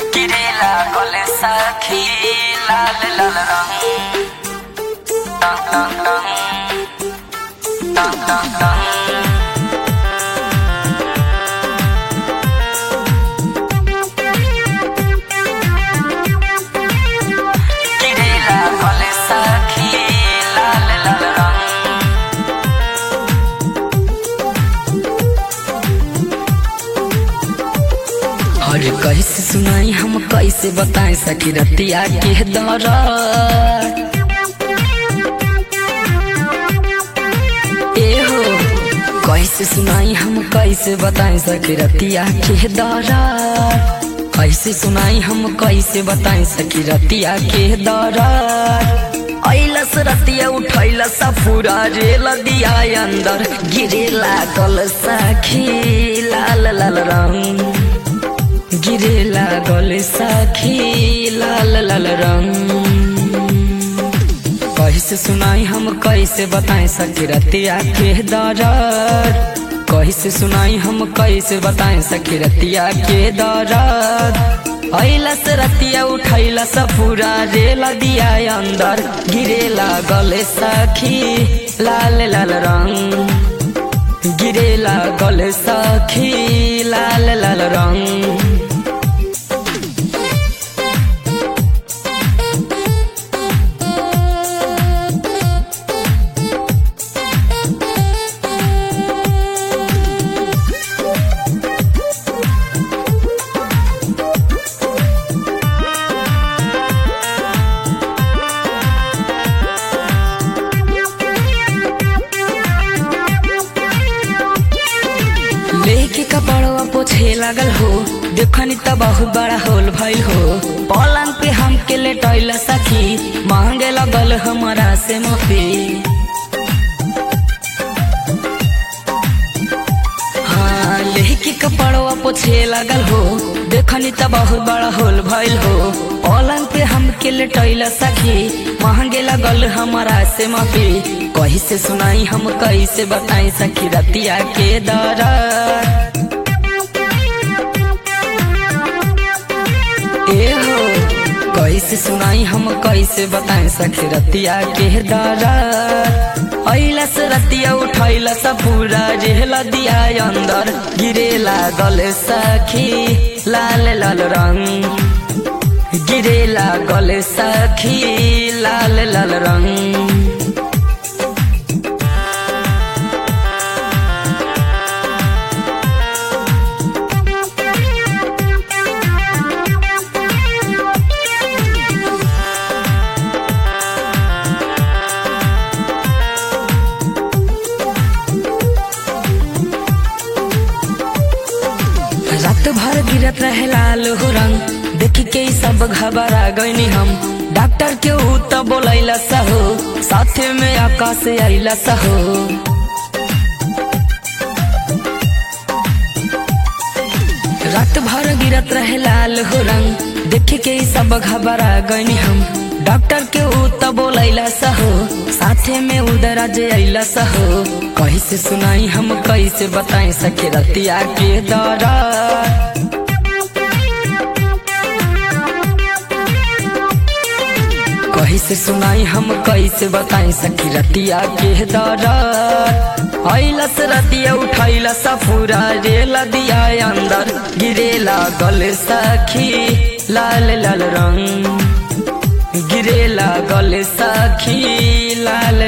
Kirela gole sakhi lal lal rang Tang tang tang Tang tang tang Kirela gole sakhi lal lal rang और कैसे सुनाई हम कैसे बताएं सखी रतिया के दौरा ए हो कैसे सुनाई हम कैसे बताएं सखी रतिया के दौरा कैसे सुनाई हम कैसे बताएं सखी रतिया के दौरा ऐलस रतिया उठैलस पूरा रेल दिया अंदर गिरे लागल सखी लाल लाल रंग गिरे लागल साखी लाल लाल रंग कैसे सुनाई हम कैसे बताएं सखी रतिया के दौरान कैसे सुनाई हम कैसे बताएं सखी रतिया के दौरान ऐलस रतिया उठैलस पूरा रेल दिया अंदर गिरे लागल सखी लाल लाल रंग गिरे लागल सखी लाल लाल रंग लेके कपड़वा पोछे लागल हो देखनी त बहुत बड़ा होल भइल हो पलंग पे हमके लेटैला सखी मांगे लगल हमारा से माफी हाँ लेके कपड़वा पोछे लागल हो देखनी त बहुत बड़ा होल भइल हो पलंग पे हमके लेटैला सखी मांगे लगल हमारा से माफी कैसे सुनाई हम कैसे बताई सखी रतिया के दौरा ए हो कैसे सुनाई हम कैसे बताएं सखी रतिया के दौरा ऐलस रतिया उठैलस पूरा रेल दिया अंदर गिरे लागल सखी लाल लाल रंग गिरे लागल सखी लाल लाल रंग रात भर गिरत रहे लाल हो रंग देख के ई सब घबरा गईनी हम डॉक्टर के ऊ तो बोलैला सहो साथे में आकाश आइला सहो रात भर गिरत रहे लाल हो रंग देख के ई सब घबरा गईनी हम डॉक्टर के ऊ तो बोलैला सहो साथे में उधर आज अइला सहो कैसे सुनाई हम कैसे बताएं सके रतिया के दौरान कैसे सुनाई हम कैसे बताएं सखी रतिया के दौरान ऐलस रतिया उठैलस पूरा रेल दिया अंदर गिरे लागल सखी लाल लाल रंग गिरे लागल सखी लाल